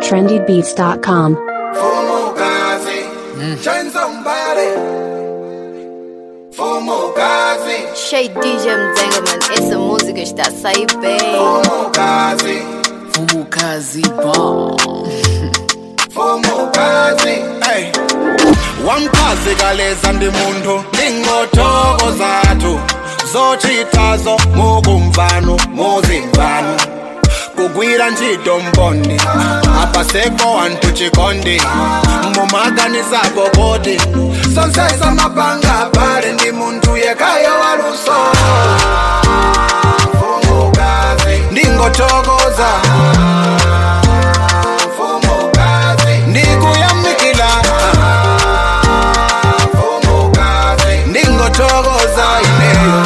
trendybeats.com. Fumukazi, shine somebody. Fumukazi, Shay DJ Mzengaman, essa música está a sair bem. Fumukazi, Fumukazi bom Fumukazi. Hey. Wamchazi kaleza ndi munthu ingotoko zathu zochitazo mukumvano muzimvano kugwira ntchito mbondi apasepo wanthu chikondi mumaganisapo kuti sonsesa mapanga pale ndi munthu yekayo waluso Fumukazi, ndingothokoza Fumukazi, ndikuyamikila Fumukazi, ndingothokoza ineyo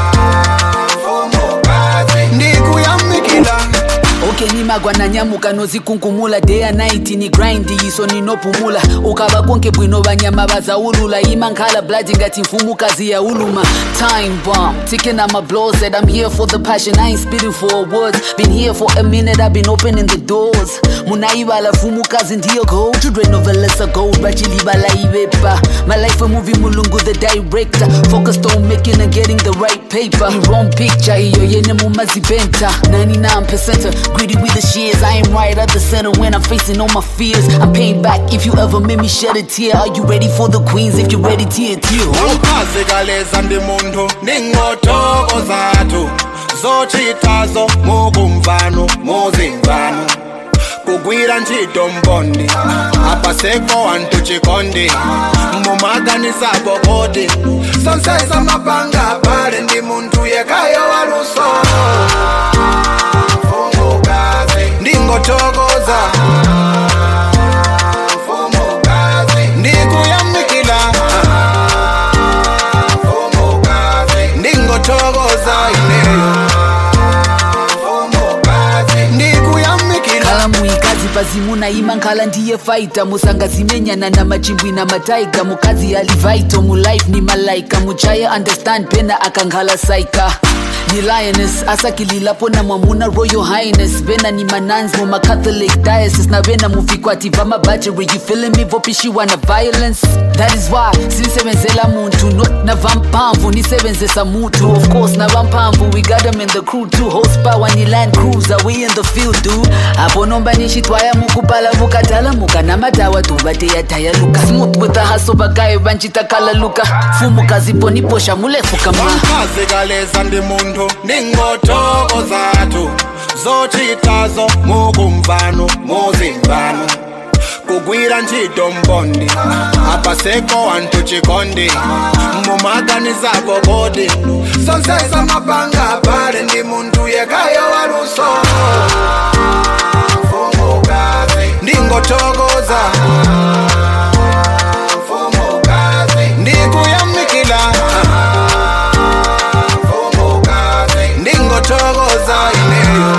Fumukazi, ndikuyamikila okay nimagwa nanyamuka nozikunkumula day and night ni grind iso ninopumula ukava konke bwino vanyama vazaulula imankhala blood ngati mfumukazi yauluma time bomb ticking on my blows that i'm here for the passion i ain't spitting for awards been here for a minute i've been opening the doors munaivala mfumukazi ndiyo gold children of a lesser gold vachilivala ivepa my life a movie mulungu the director focused on making and getting the right paper the wrong picture iyo yene mumazibenta 99% greedy with the shears i am right at the center when i'm facing all my fears i'm paying back if you ever made me shed a tear are you ready for the queens if you're ready tear tear wamchazi kaleza ndi munthu ndingotoko zathu zochitazo mukumvano muzimvano kugwira ntchito mbondi apasepo wanthu chikondi mumaganisapo kuti sonsesa mapanga pale ndi munthu yekayo waluso Fumukazi, ndingothokoza Fumukazi, ndikuyamikila Fumukazi, ndingothokoza ineyo Fumukazi, ndikuyamikila khala muikazi pazimuna ima nkhala ndiye faita musangazimenyana na machimbwi na mataiga mukazi alivaito mulife ni malaika muchaye understand pena akankhala saika ni lioness asakililapo na mwamuna royal highness vena ni manans mumacatholic diocese na vena muvikwati vamabajeri you feeling me vopishiwa na violence that is why sinisebenzela muntu not na vampamvu nisebenzesa mutu of course na vampamvu we got them in the crew too horsepower ni land cruiser we in the field dude apo nomba nixitwaya mukupala mukatala muka na madawa tuvateyataya luka smooth with the hustle vagayo vanchitakala luka fumukazi poniposha mulefuka ma wamchazi kaleza ndi munthu ndingotoko zathu zochitazo mukumvano muzimvano kugwira ntchito mbondi apasepo wanthu chikondi mumaganisapo kuti sonsesa mapanga pale ndi munthu yekayo waluso Fumukazi, ndingothokoza Fumukazi, ndikuyamikila Fumukazi, ndingothokoza ineyo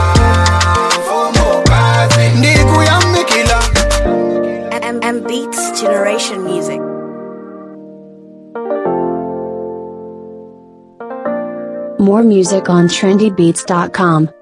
Fumukazi, ndikuyamikila M, M Beats Generation Music. More music on trendybeats.com.